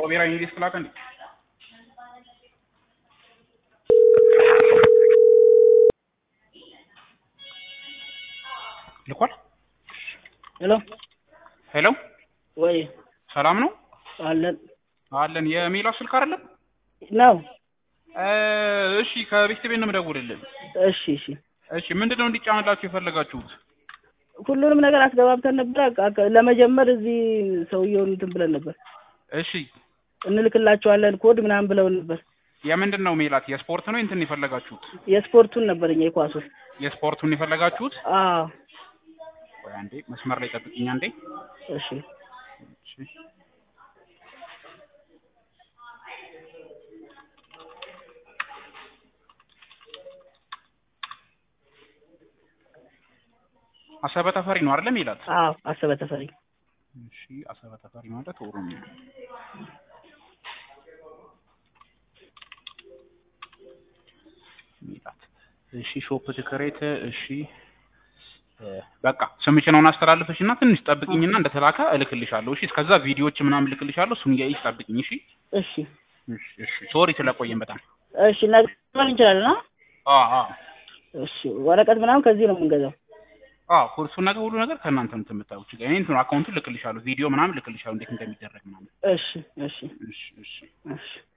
ብሔራዊ እንግሊዝ ክላከ እንዴ ልኳል። ሄሎ ሄሎ ወይ ሰላም ነው አለን አለን። የሜላ ስልክ አይደለም? ነው። እ እሺ ከቤት ቤት ነው የምደውልልን። እሺ እሺ እሺ ምንድነው እንዲጫንላችሁ የፈለጋችሁት? ሁሉንም ነገር አስገባብተን ነበር። አቃ- አቃ- ለመጀመር እዚህ ሰውየውን እንትን ብለን ነበር እሺ እንልክላቸዋለን ኮድ ምናምን ብለውን ነበር። የምንድን ነው ሜላት? የስፖርት ነው እንትን የፈለጋችሁት? የስፖርቱን ነበር እኛ የኳሱን። የስፖርቱን የፈለጋችሁት? አዎ ቆይ አንዴ መስመር ላይ ጠብቅኝ አንዴ። እሺ እሺ አሰበ ተፈሪ ነው አይደለም ሜላት? አዎ አሰበ ተፈሪ እሺ አሰበ ተፈሪ ማለት ኦሮሚያ ሜላት። እሺ ሾፕ ትክሬት እሺ እ በቃ ስምሽን አስተላልፈሽ እና ትንሽ ጠብቅኝና እንደተላከ እልክልሻለሁ። እሺ እስከዛ ቪዲዮዎች ምናምን እልክልሻለሁ። እሱን እያየሽ ጠብቅኝ። እሺ እሺ እሺ እሺ ሶሪ ስለቆየን በጣም እሺ ነገ መሆን እንችላለን። አ አ አ እሺ ወረቀት ምናምን ከዚህ ነው የምንገዛው። አ ሁሉ ነገር ሁሉ ነገር ከእናንተ ነው የምታዩት። እኔ እንትን አካውንቱን እልክልሻለሁ። ቪዲዮ ምናምን እልክልሻለሁ እንዴት እንደሚደረግ ምናምን። እሺ እሺ እሺ እሺ እሺ